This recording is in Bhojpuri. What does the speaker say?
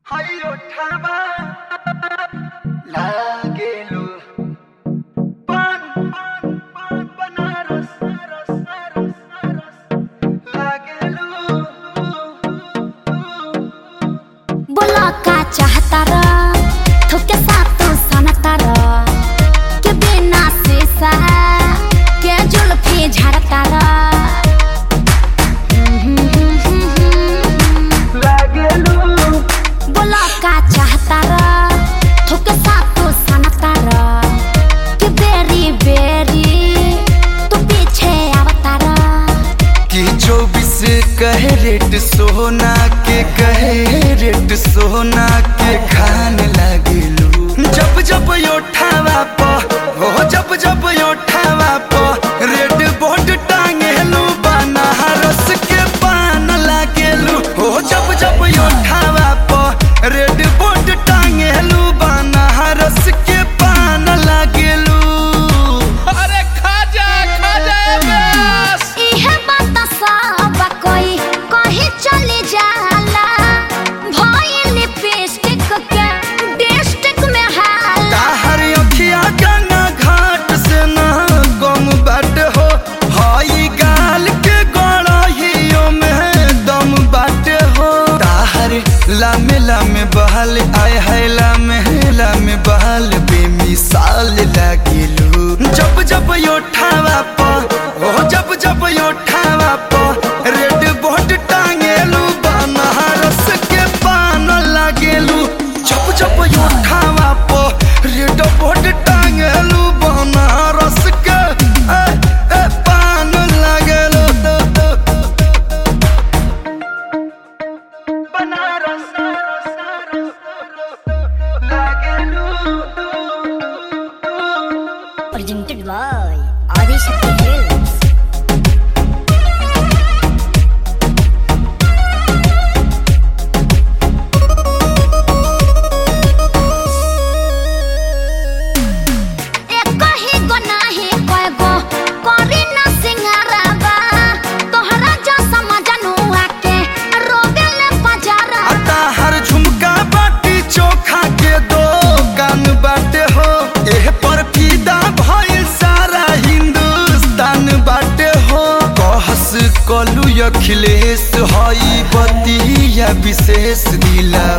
Hayo taba लागेलो पान पान पान बनारस रस रस रस लागेलो बोला का चाहता र थोके सातो सनता र के बिना शीशा के जुल्फी झड़ता र लागेलो बोला का चाहता र थोके सातो सनता र के बेरी बेरी तू पीछे आवता र कि चौबीस कैरेट सोना के कैरेट सोना के खान लागेलू जब जब योठावा प हो जब जब योठावा प रेड बोर्ड टांगेलू बनारस के पान लागेलू हो जब जब योठावा प रेड बोर्ड टांगेलू बनारस के पान लागेलू अरे खाजा खाजा बस इहे बात सब कोई कहीं चली जाला भइल लिपस्टिक के डिस्ट्रिक्ट में हाला ताहर अखिया गंगा घाट से न गम बाट हो हई गाल के गड़हियो में दम बाट हो ताहर लामे लामे बहल आय है लामे लामे बहल बेमिसाल लागेलू जब जब योठावा प ओ जब जब योठावा प रेड बोर्ड टांगेलू बनारस के पान लागेलू जब जब योठावा प रेड बोर्ड टांगेलू बनारस के ए, ए, पान लागेलू बनारस लागेलू presented by Adi Shakti Films. एक ही गो नाही कय गो करी ना सिंगारवा तोहरा जो समझनुआ के रोबेले बजारा अता हर झुमका बाटी चोखा के दो कान बाटे हो एह पर फिदा भइल सारा हिंदुस्तान बाटे हो कहस कलू अखिलेश हई बतिया विशेष दिला